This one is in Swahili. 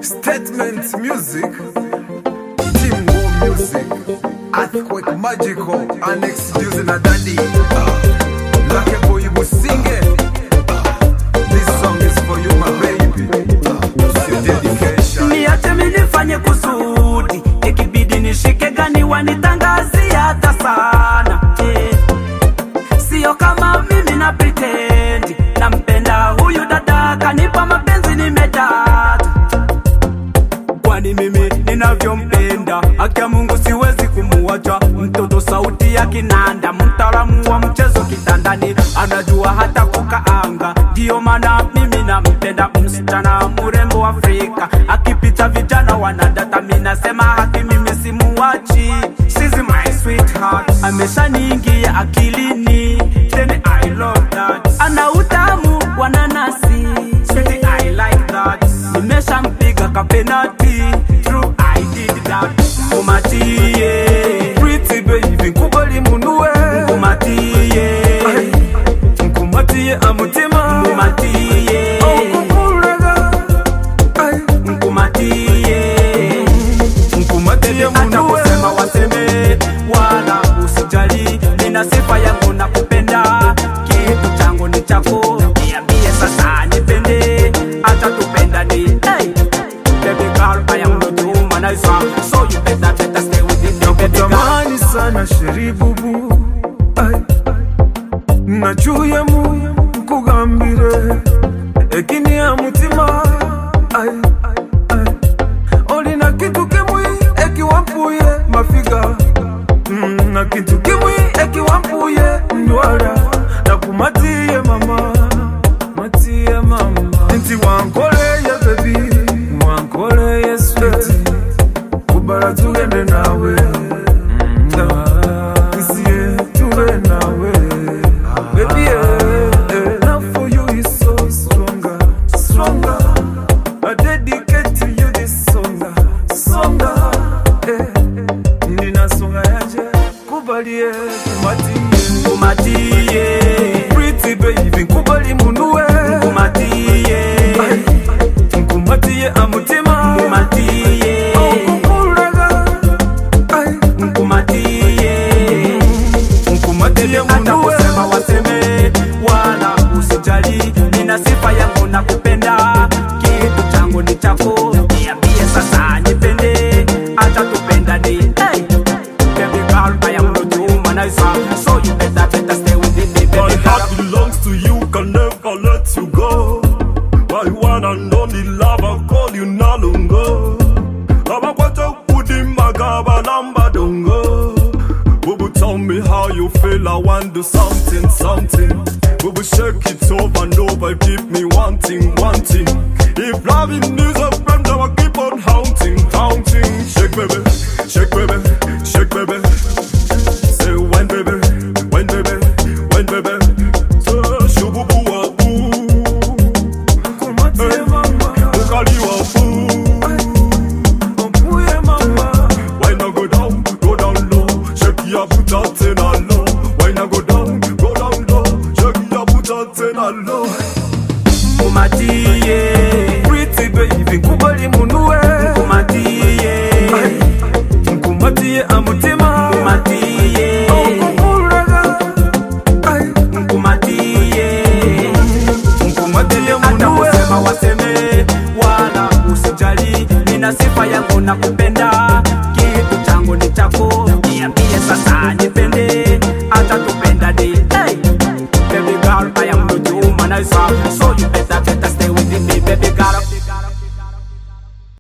Statement Music, Team War Music, Earthquake Magical, Annex Juice na Daddy, uh, Lucky Boy Businge. Uh, this song is for you, my baby. Uh, it's your dedication. niache minifanye kusudi ikibidi nishike gani wanitangazia hata sana eh. sio kama mimi na pritendi nampenda huyu dada kanipa mapenzi nimedata kwani mimi ninavyompenda haki ya mungu siwezi kumuacha mtoto sauti ya kinanda mtaalamu wa mchezo kitandani anajua hata kukaanga ndiyo maana mimi nampenda msichana murembo afrika akipita vijana wanadata minasema haki mimi simuwachi She's my sweetheart ameshaniingia akilini then I love that ana utamu wa nanasi Sweetie, I like that nimeshampiga kapenati true I did that kumatie Pretty baby, nkubali munue. kumatie Nkumatie amutima. kumatie Okukulaga. Ay, kumatie Nkumatie hata munue. kusema waseme wala usijali nina sifa yangu na kupenda kitu changu ni chako niambie sasa nipende hata tupendani hey. Baby girl, I am not your womanizer So you better, better stay with me baby girl Nakutamani sana sheribubu Ay, nacuye mu nkugambire ekini ya mutima Ay, ay, olina kitu kimwi ekiwampuye mafiga Mm, na kitu kimwi ekiwampuye ndwala nakumatiye mama matiye mama nti wankoleye bebi wankoleye sweti kubala tugende nawe nsiye tube nawe Baby, eh, eh, love for you is so stronger, stronger. I dedicate to you this song, stronger. Eh, nina songa yaje, kubalie, kumatie. kumatie Pretty baby, kubali munue. kumatie Ay, nkumatie amutima. kumatie Okukulaga. Ay, kumatie nkumatie hata munue. kusema waseme wala usijali nina sifa yangu na kupenda kitu changu ni chako niambie sasa nipende hata tupendani hey. Baby girl, I am not your womanizer So you better, better stay with me baby My girl heart belongs to you, can never let you go. My one and only love, I call you Nalungo. Abakwata udi magaba lamba dongo. Bubu, tell me how you feel, I want do something, something. Bubu, shake it over and over, keep me wanting, wanting. If loving is a friend, I will keep on haunting, haunting. Shake baby, shake baby, shake baby. Say when baby, when baby, when baby. So shububu wa boo, Kumatie mama. ukali wa boo. Ompuye mama. Why not go down, go down low? Shake your butt out in a low. Why not go down, go down low? Shake your butt out in a low. kumatie Pretty baby, nkubali munue. kumatie Ay, nkumatie amutima. kumatie Okukulaga. Ay, kumatie nkumatie hata munue. kusema waseme wala usijali nina sifa yangu na kupenda kitu changu ni chako niambie sasa nipende hata tupendani hey. baby girl I am not your womanizer so you better better stay with me baby girl